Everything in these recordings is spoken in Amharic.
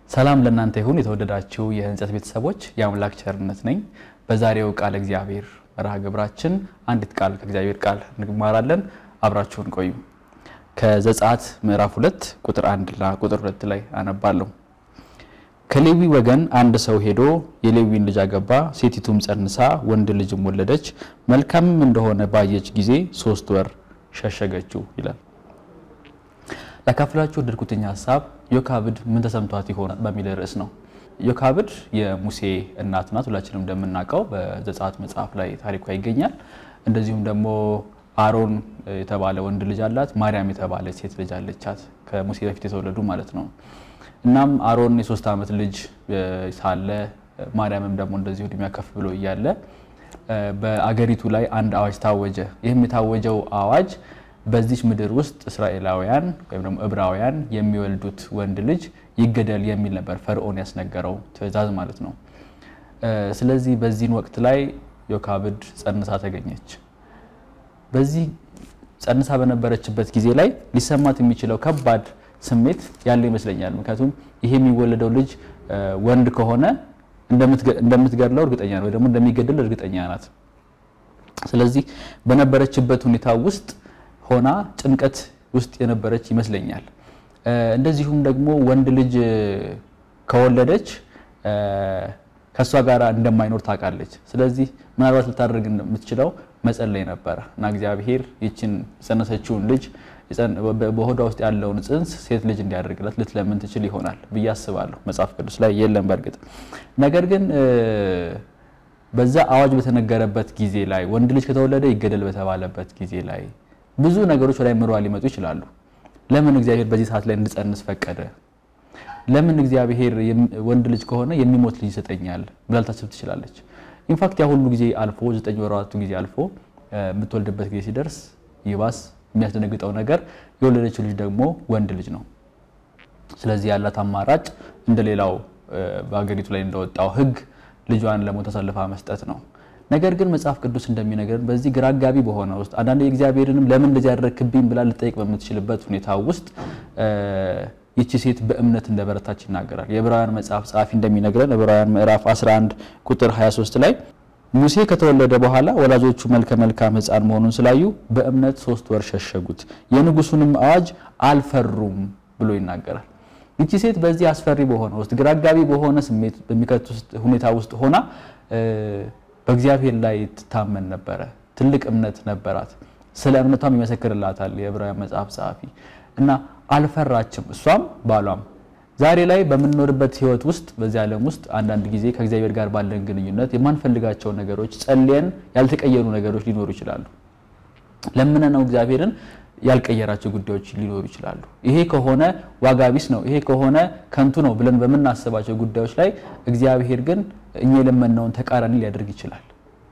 ሰላም ለእናንተ ይሁን የተወደዳችሁ የህንጸት ቤተሰቦች፣ የአምላክ ቸርነት ነኝ። በዛሬው ቃል እግዚአብሔር መርሃ ግብራችን አንዲት ቃል ከእግዚአብሔር ቃል እንማራለን። አብራችሁን ቆዩ። ከዘጸአት ምዕራፍ ሁለት ቁጥር አንድ ና ቁጥር ሁለት ላይ አነባለሁ። ከሌዊ ወገን አንድ ሰው ሄዶ የሌዊን ልጅ አገባ፣ ሴቲቱም ጸንሳ ወንድ ልጅም ወለደች። መልካምም እንደሆነ ባየች ጊዜ ሶስት ወር ሸሸገችው ይላል። ላካፍላችሁ ወደድኩትኝ ሀሳብ ዮካብድ ምን ተሰምቷት ይሆን በሚል ርዕስ ነው። ዮካብድ የሙሴ እናት ናት። ሁላችንም እንደምናውቀው በዘጸአት መጽሐፍ ላይ ታሪኳ ይገኛል። እንደዚሁም ደግሞ አሮን የተባለ ወንድ ልጅ አላት። ማርያም የተባለ ሴት ልጅ አለቻት፣ ከሙሴ በፊት የተወለዱ ማለት ነው። እናም አሮን የሶስት ዓመት ልጅ ሳለ ማርያምም ደግሞ እንደዚሁ እድሜያ ከፍ ብሎ እያለ በአገሪቱ ላይ አንድ አዋጅ ታወጀ። ይህም የታወጀው አዋጅ በዚች ምድር ውስጥ እስራኤላውያን ወይም ደግሞ ዕብራውያን የሚወልዱት ወንድ ልጅ ይገደል የሚል ነበር ፈርዖን ያስነገረው ትእዛዝ ማለት ነው። ስለዚህ በዚህን ወቅት ላይ ዮካብድ ጸንሳ ተገኘች። በዚህ ጸንሳ በነበረችበት ጊዜ ላይ ሊሰማት የሚችለው ከባድ ስሜት ያለ ይመስለኛል። ምክንያቱም ይሄ የሚወለደው ልጅ ወንድ ከሆነ እንደምትገድለው እርግጠኛ ነው፣ ወይ ደግሞ እንደሚገድል እርግጠኛ ናት። ስለዚህ በነበረችበት ሁኔታ ውስጥ ሆና ጭንቀት ውስጥ የነበረች ይመስለኛል። እንደዚሁም ደግሞ ወንድ ልጅ ከወለደች ከእሷ ጋር እንደማይኖር ታውቃለች። ስለዚህ ምናልባት ልታደርግ የምትችለው መጸለይ ነበረ እና እግዚአብሔር ይችን የጸነሰችውን ልጅ በሆዷ ውስጥ ያለውን ጽንስ ሴት ልጅ እንዲያደርግላት ልትለምን ትችል ይሆናል ብዬ አስባለሁ። መጽሐፍ ቅዱስ ላይ የለም በእርግጥ ነገር ግን በዛ አዋጅ በተነገረበት ጊዜ ላይ ወንድ ልጅ ከተወለደ ይገደል በተባለበት ጊዜ ላይ ብዙ ነገሮች ወደ አይምሯ ሊመጡ ይችላሉ። ለምን እግዚአብሔር በዚህ ሰዓት ላይ እንድጸንስ ፈቀደ? ለምን እግዚአብሔር ወንድ ልጅ ከሆነ የሚሞት ልጅ ይሰጠኛል ብላ ልታስብ ትችላለች። ኢንፋክት ያ ሁሉ ጊዜ አልፎ ዘጠኝ ወራቱ ጊዜ አልፎ የምትወልድበት ጊዜ ሲደርስ ይባስ የሚያስደነግጠው ነገር የወለደችው ልጅ ደግሞ ወንድ ልጅ ነው። ስለዚህ ያላት አማራጭ እንደሌላው በሀገሪቱ ላይ እንደወጣው ሕግ ልጇን ለሞት አሳልፋ መስጠት ነው። ነገር ግን መጽሐፍ ቅዱስ እንደሚነገርን በዚህ ግራ አጋቢ በሆነ ውስጥ አንዳንድ የእግዚአብሔርንም ለምን እንደዚህ ያደረግክብኝ ብላ ልጠይቅ በምትችልበት ሁኔታ ውስጥ ይቺ ሴት በእምነት እንደበረታች ይናገራል። የዕብራውያን መጽሐፍ ጸሐፊ እንደሚነግረን ዕብራውያን ምዕራፍ 11 ቁጥር 23 ላይ ሙሴ ከተወለደ በኋላ ወላጆቹ መልከ መልካም ሕፃን መሆኑን ስላዩ በእምነት ሶስት ወር ሸሸጉት፣ የንጉሱንም አዋጅ አልፈሩም ብሎ ይናገራል። ይቺ ሴት በዚህ አስፈሪ በሆነ ውስጥ ግራ አጋቢ በሆነ ስሜት በሚከት ሁኔታ ውስጥ ሆና በእግዚአብሔር ላይ ትታመን ነበረ። ትልቅ እምነት ነበራት። ስለ እምነቷም ይመሰክርላታል የዕብራውያን መጽሐፍ ጸሐፊ እና አልፈራችም። እሷም ባሏም ዛሬ ላይ በምንኖርበት ህይወት ውስጥ በዚህ ዓለም ውስጥ አንዳንድ ጊዜ ከእግዚአብሔር ጋር ባለን ግንኙነት የማንፈልጋቸው ነገሮች ጸልየን ያልተቀየሩ ነገሮች ሊኖሩ ይችላሉ። ለምን ነው እግዚአብሔርን ያልቀየራቸው ጉዳዮች ሊኖሩ ይችላሉ። ይሄ ከሆነ ዋጋ ቢስ ነው፣ ይሄ ከሆነ ከንቱ ነው ብለን በምናስባቸው ጉዳዮች ላይ እግዚአብሔር ግን እኛ የለመነውን ተቃራኒ ሊያደርግ ይችላል።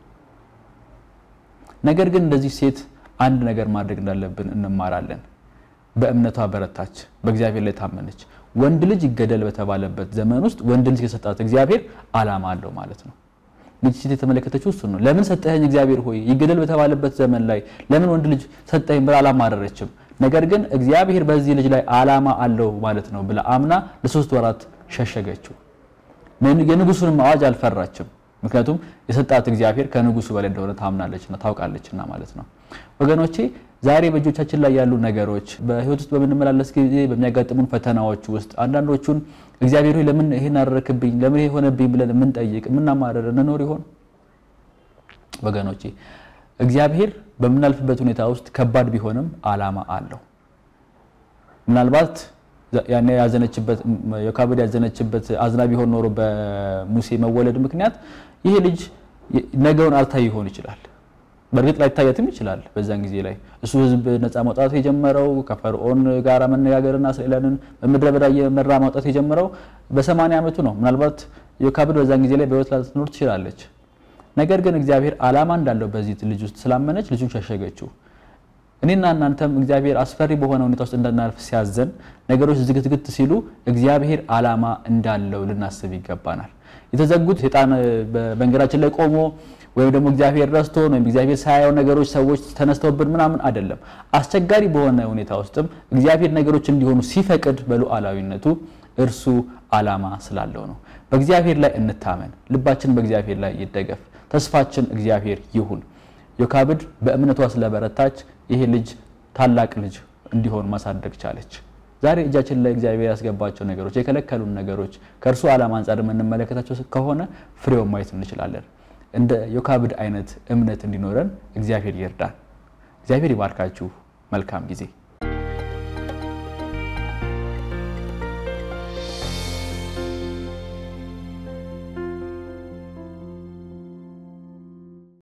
ነገር ግን እንደዚህ ሴት አንድ ነገር ማድረግ እንዳለብን እንማራለን። በእምነቷ በረታች፣ በእግዚአብሔር ላይ ታመነች። ወንድ ልጅ ይገደል በተባለበት ዘመን ውስጥ ወንድ ልጅ የሰጣት እግዚአብሔር ዓላማ አለው ማለት ነው። ልጅ ሴት የተመለከተችው እሱን ነው። ለምን ሰጠኸኝ እግዚአብሔር ሆይ ይገደል በተባለበት ዘመን ላይ ለምን ወንድ ልጅ ሰጠኸኝ ብላ አላማረረችም። ነገር ግን እግዚአብሔር በዚህ ልጅ ላይ ዓላማ አለው ማለት ነው ብላ አምና ለሶስት ወራት ሸሸገችው። የንጉሱንም አዋጅ አልፈራችም። ምክንያቱም የሰጣት እግዚአብሔር ከንጉሱ በላይ እንደሆነ ታምናለችና ታውቃለችና ማለት ነው። ወገኖቼ ዛሬ በእጆቻችን ላይ ያሉ ነገሮች በህይወት ውስጥ በምንመላለስ ጊዜ በሚያጋጥሙን ፈተናዎች ውስጥ አንዳንዶቹን እግዚአብሔር ሆይ ለምን ይሄን አደረክብኝ፣ ለምን ይሄ ሆነብኝ ብለን የምንጠይቅ የምናማረር እንኖር ይሆን? ወገኖቼ እግዚአብሔር በምናልፍበት ሁኔታ ውስጥ ከባድ ቢሆንም ዓላማ አለው። ምናልባት ያኔ ያዘነችበት ዮካብድ ያዘነችበት አዝና ቢሆን ኖሮ በሙሴ መወለድ ምክንያት ይሄ ልጅ ነገውን አልታይ ይሆን ይችላል። በእርግጥ ላይታየትም ይችላል። በዛን ጊዜ ላይ እሱ ህዝብ ነፃ ማውጣት የጀመረው ከፈርዖን ጋር መነጋገርና እስራኤላንን በምድረ በዳ የመራ ማውጣት የጀመረው በሰማንያ ዓመቱ ነው። ምናልባት ዮካብድ በዛን ጊዜ ላይ በህይወት ላትኖር ትችላለች። ነገር ግን እግዚአብሔር ዓላማ እንዳለው በዚህ ልጅ ውስጥ ስላመነች ልጁን ሸሸገችው። እኔና እናንተም እግዚአብሔር አስፈሪ በሆነ ሁኔታ ውስጥ እንዳናልፍ ሲያዘን ነገሮች ዝግትግት ሲሉ እግዚአብሔር ዓላማ እንዳለው ልናስብ ይገባናል። የተዘጉት ሴጣን በመንገዳችን ላይ ቆሞ ወይም ደግሞ እግዚአብሔር ረስቶን ወይም እግዚአብሔር ሳያየው ነገሮች ሰዎች ተነስተውብን ምናምን አይደለም። አስቸጋሪ በሆነ ሁኔታ ውስጥም እግዚአብሔር ነገሮች እንዲሆኑ ሲፈቅድ በሉዓላዊነቱ እርሱ ዓላማ ስላለው ነው። በእግዚአብሔር ላይ እንታመን፣ ልባችን በእግዚአብሔር ላይ ይደገፍ፣ ተስፋችን እግዚአብሔር ይሁን። ዮካብድ በእምነቷ ስለበረታች ይሄ ልጅ ታላቅ ልጅ እንዲሆን ማሳደግ ቻለች። ዛሬ እጃችን ላይ እግዚአብሔር ያስገባቸው ነገሮች፣ የከለከሉን ነገሮች ከእርሱ ዓላማ አንጻር የምንመለከታቸው ከሆነ ፍሬውን ማየት እንችላለን። እንደ ዮካብድ አይነት እምነት እንዲኖረን እግዚአብሔር ይርዳን። እግዚአብሔር ይባርካችሁ። መልካም ጊዜ